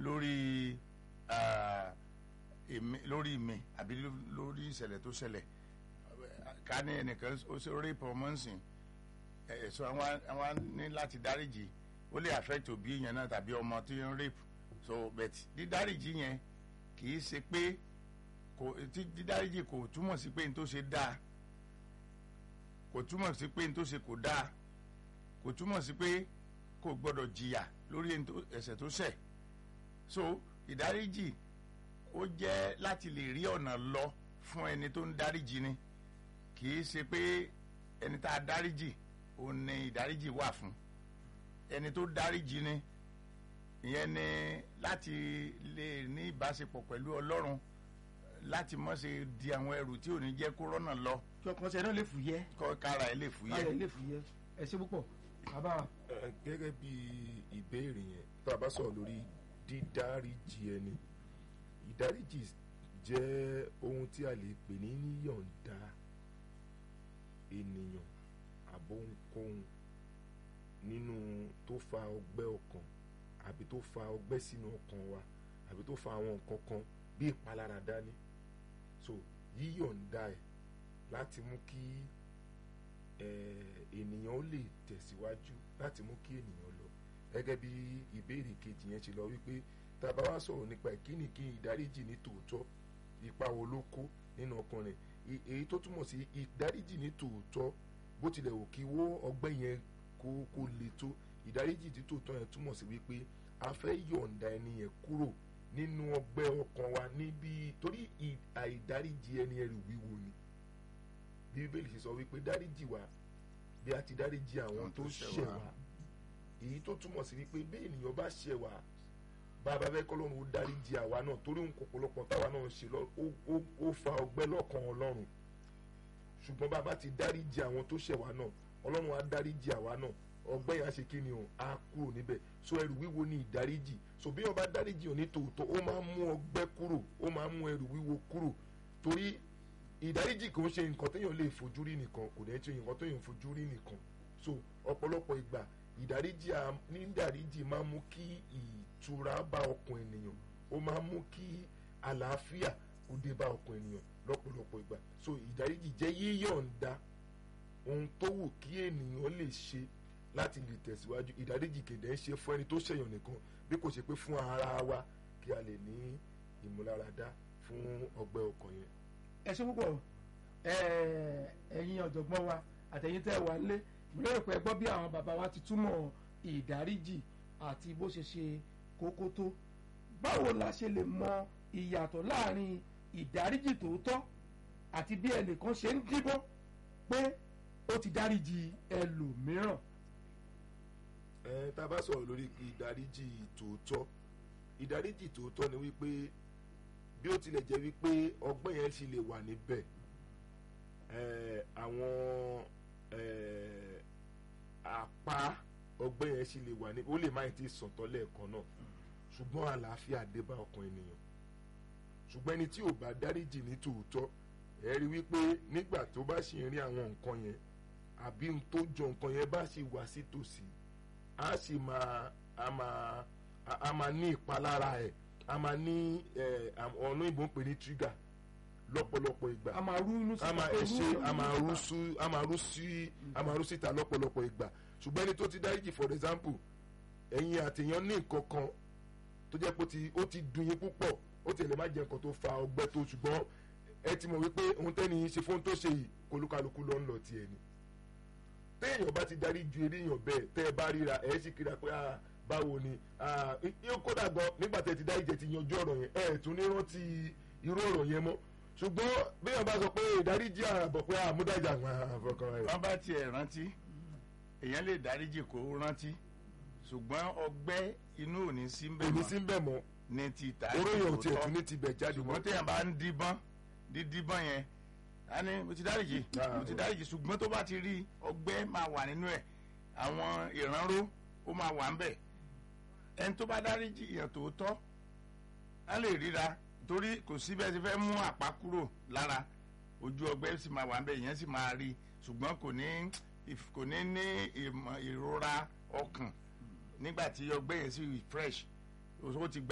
lórí ah, èmi lórí mi àbí lórí ìṣẹ̀lẹ̀ tó ṣẹlẹ̀ ká ní ẹnìkan ó ṣe rape ọmọ nsìn ẹ̀ so àwọn àwọn ní láti dáríjì ó lè affect òbí yẹn náà tàbí ọmọ tí ń rape so but dídáríjì yẹn kì í ṣe pé kò tí dídáríjì kò túmọ̀ sí pé n tó ṣe dáa kò túmọ̀ sí pé n tó ṣe kò dáa kò túmọ̀ sí pé kò gbọ́dọ̀ jìyà lórí ẹni tó- ẹ̀ṣẹ̀ tó ṣẹ̀ so ìdáríjì ó jẹ́ láti lè rí ọ̀nà lọ fún ẹni tó ń dáríjì ni kì í ṣe pé ẹni tá a dáríjì òun ni ìdáríjì wà fún ẹni tó dáríjì ni ìyẹn ni láti lè ní ìbáṣepọ̀ pẹ̀lú ọlọ́run láti má ṣe di àwọn ẹrù tí ò ní jẹ́ kó rọ́nà lọ kí ọkàn ṣe náà lè fúyẹ́ kọ́ kára ẹ̀ lè káyọ̀ fúyẹ́. lè fúyẹ́ ẹ ṣe púpọ̀ bàbá wa. Ẹ, gẹ́gẹ́ bí ìbéèrè yẹn tá a bá sọ̀rọ̀ lórí dídáríjì ẹni ìdáríjì jẹ́ ohun tí a lè pè ní yíyọ̀ǹda ènìyàn àbóhunkóhun nínú tó fa ọgbẹ́ ọkàn àbí tó fa ọgbẹ́ sínú ọkàn wa àbí tó fa àwọn nǹkan kan bí ìpalára dání so yíyọ̀ǹda ẹ̀ láti mú kí eh, ènìyàn ó lè tẹ̀síwájú láti mú kí ènìyàn lọ gẹ́gẹ́ bí ìbéèrè kejì yẹn ṣe lọ wípé tá a bá wá sọ̀rọ̀ nípa ìkíni kí ìdáríjì ní tòótọ́ ipa wo ló kó nínú ọkàn rẹ̀ E- èyí tó túmọ̀ sí ìdáríjì ní tòótọ́ bó tilẹ̀ wò kí wó ọgbẹ́ yẹn kó kó le tó ìdáríjì ní tòótọ́ yẹn túmọ̀ sí wípé a fẹ́ yọ̀ǹda ẹni yẹn kúrò nínú ọgbẹ́ ọkàn wa níbi torí ì- àìdáríjì ẹni ẹrù wíwo ni bí bíbélì ṣe sọ wípé dáríjì wa bí a ti dáríjì àwọn tó ṣẹ̀ wá èyí tó túmọ̀ sí wípé bí ènìyàn bá ṣẹ̀ wá bàbá fẹ́ kọ́ lọ́run ó dáríjì àwa náà torí òun kò pọ̀lọpọ̀ táwa náà ń ṣe lọ ó- ó- ó fa ọgbẹ́ lọ́kàn ọlọ́run ṣùgbọ́n bàbá ti dáríjì àwọn tó ṣẹ̀ wá náà ọlọ́run á dáríjì àwa náà ọgbẹ́ yẹn á ṣe kí ni o á kúrò níbẹ̀ so ẹrù wíwo ni ìdáríjì so bí wọn bá dáríjì òní tòótọ́ ó máa ń mú ọgbẹ́ kúrò ó máa ń mú ẹrù wíwo kúrò torí ìdáríjì kò ń ṣe nǹkan téèyàn lè fojú rí nìkan kò dẹ̀ ń ṣe nǹkan téèyàn fojú rí nìkan so ọ̀pọ̀lọpọ̀ ìgbà ìdáríjì à- ní ìdáríjì máa ń mú kí ìtura bá ọkàn ènìyàn ó máa ń mú kí àlàáfíà kó dé bá ọkàn ènìyàn lọ́pọ̀lọpọ̀ ìgbà so ìdáríjì jẹ́ yíyọ̀ǹda ohun tó wù kí ènìyàn lè ṣe láti lè tẹ̀síwájú ìdáríjì kèdè ń ṣe fún ẹni tó ṣẹ̀yàn nìkan bí kò ṣe pé fún ara wa kí a lè ní ìmúláradá fún ọgbẹ́ ọkàn yẹn. ẹ ṣe púpọ̀ ẹ, ẹ̀yin ọ̀jọ̀gbọ́n wa àtẹ̀yin tẹ́ ẹ wà nílé mo lérò pé ẹ gbọ́ bí àwọn bàbá wa ti túmọ̀ ìdáríjì àti bó ṣe ṣe kókó tó báwo la ṣe lè mọ ìyàtọ̀ láàrin ìdáríjì tòótọ́ àti bí ẹnìkan ṣe ń díbọ́n pé ó ti dáríjì ẹlòmíràn ẹ tá a bá sọ̀rọ̀ lórí ìdáríjì tòótọ́ ìdáríjì tòótọ́ ni wípé bí ó tilẹ̀ jẹ́ wípé ọgbọ́n yẹn sì lè wà níbẹ̀ ẹ àwọn ẹ àpá ọgbọ́n yẹn sì lè wà níbẹ̀ ó lè má ti sọ̀tọ̀ lẹ́ẹ̀kan náà ṣùgbọ́n àlàáfíà dé bá ọkàn ènìyàn ṣùgbọ́n ẹni tí ò bá dáríjì ní tòótọ́ ẹ rí wípé nígbà tó bá sì ń rí àwọn nǹkan yẹn àbí n tó jọ nǹkan yẹn bá sì wá sí tòsí a sì máa a máa a- a máa ní ìpalára ẹ̀ a máa ní ẹ̀ ọ̀nà ìbò ń pè ní trigger lọ́pọ̀lọpọ̀ ìgbà a máa rú inú a máa pé ẹ ṣe rú- a máa rú sú a máa rú sí a máa rú síta lọ́pọ̀lọpọ̀ ìgbà ṣùgbọ́n ẹni tó ti dáríjì for example ẹ̀yin àtẹ̀yàn ní nǹkan kan tó jẹ́ pé ó ti- ó ti dùn yín púpọ̀ ó ti lè má jẹ́ nǹkan tó fa ọgbẹ́ tó ṣùgbọ́n ẹ ti mọ̀ wípé ohun tẹ́ni yín ṣe fún tó ṣe yìí kólúkálukú ló ń lọ tiẹ̀ ni téèyàn bá ti darí ju eléyàn bẹ́ẹ̀ tẹ́ ẹ bá ríra ẹ̀ sì kíra pé ah, báwo ni ah, yóò kódà gan nígbà tẹ́ ti dárí jẹ ti yanjú ọ̀rọ̀ yẹn ẹ̀ tún ní rántí irú ọ̀rọ̀ yẹn mọ́ ṣùgbọ́n béèyàn bá sọ pé ìdáríjì àbọ̀ pé àmúdájà àfọkàn rẹ̀ wọ́n bá tiẹ̀ rántí èèyàn lè dáríjì kó rántí ṣùgbọ́n ọgbẹ́ inú ò ní sí ń bẹ̀ èmi mọ́ sí ń bẹ̀ mọ́ ní ti ìta oróyìn ò tiẹ̀ tòótọ́. tún ní tibẹ̀ jáde mọ́ ṣùgbọ́n téèyàn bá ń díbọ́n dídíbọ́n yẹn a ní mo ti dáríjì Ah, mo ti o- dáríjì ṣùgbọ́n tó bá ti rí ọgbẹ́ máa wà nínú ẹ̀ àwọn ìránró ó máa wà ń bẹ̀ ẹni tó bá dáríjì èèyàn tòótọ́ á lè ríra torí kò sí bẹ́ẹ̀ ti fẹ́ mú àpá kúrò lára ojú ọgbẹ́ sì máa wà ń bẹ̀ ìyẹn sì máa rí ṣùgbọ́n kò ní if- kò ní ní ìmọ̀- ìrora ọkàn nígbà tí ọgbẹ́ yẹn sì fresh ó ti gba